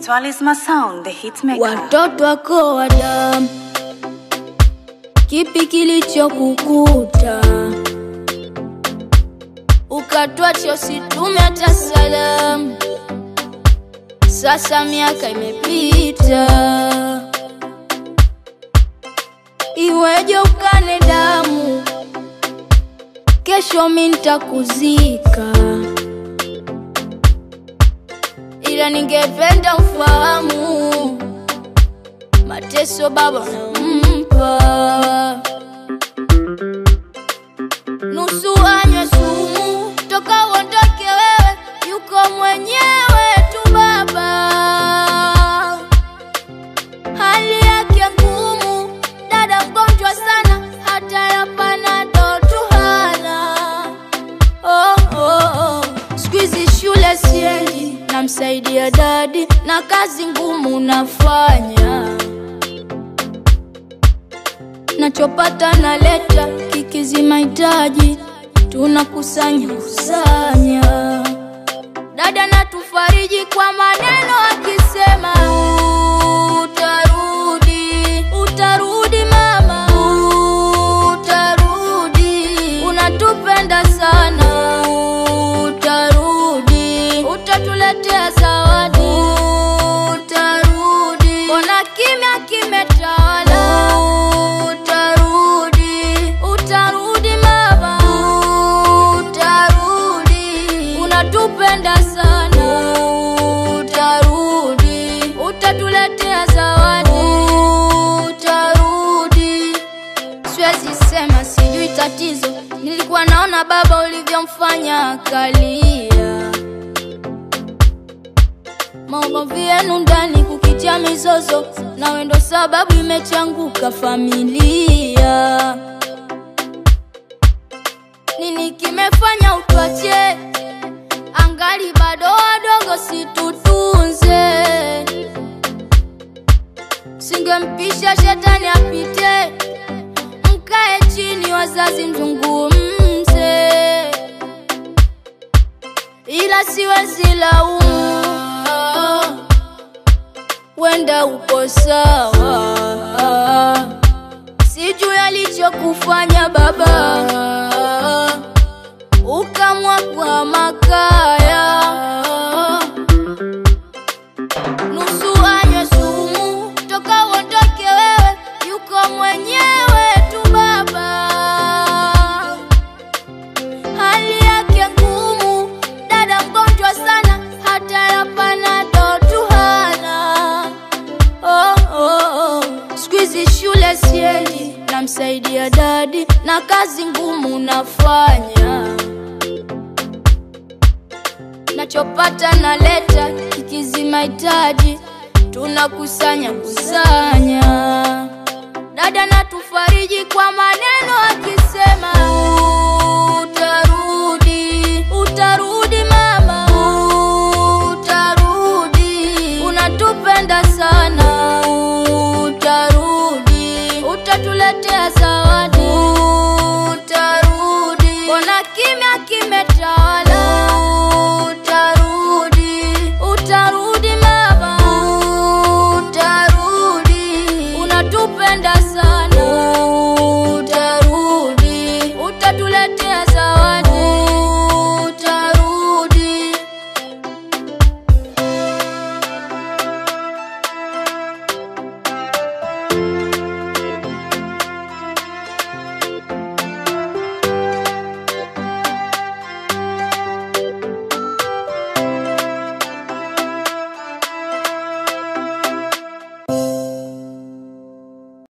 Talisma Sound, the hitmaker. Watoto wako wa damu, kipi kilichokukuta ukatwacha usitume hata salamu? Sasa miaka imepita, iweje ukane damu? Kesho mi nitakuzika, ila ningependa ufahamu mateso baba nampa, nusu anywe sumu toka uondoke wewe, yuko mwenyewe tu baba, hali yake ngumu, dada mgonjwa sana, hata ya panado tu hana. Oh, oh, oh. Siku hizi shule siendi, namsaidia dadi na kazi ngumu nafanya, nachopata naleta, kikizi mahitaji tunakusanya kusanya. Dada natufariji kwa maneno akisema utarudi, utarudi mama, utarudi, unatupenda sana, utarudi, utatuletea zawadi, utarudi, mbona kimya kimetawala, utarudi, utarudi mama, utarudi, unatupenda sana, utarudi, utatuletea zawadi, utarudi. Siwezi sema sijui tatizo, nilikuwa naona baba ulivyomfanya akalia, maumivu yenu ndani kukitia mizozo, nawe ndo sababu imechanguka familia. Nini kimefanya utwache? Angali bado wadogo, situtunze. Singempisha shetani apite, mkae chini, wazazi mzungumze, ila siwezi laumu, wenda uko sawa, sijui alichokufanya baba, ukamwa kwa makaya nusu anywe sumu toka uondoke wewe, yuko mwenyewe tu baba, hali yake ngumu, dada mgonjwa sana, hata ya panado tu hana. Oh, oh, oh. Siku hizi shule siendi, namsaidia dadi na kazi ngumu nafanya nachopata naleta, kikizi mahitaji tunakusanya kusanya. Dada natufariji kwa maneno akisema utarudi, utarudi mama, utarudi, unatupenda sana, utarudi, utatuletea zawadi, utarudi, mbona kimya kimetawala, utarudi, utarudi mama, utarudi, unatupenda sana, utarudi, utatuletea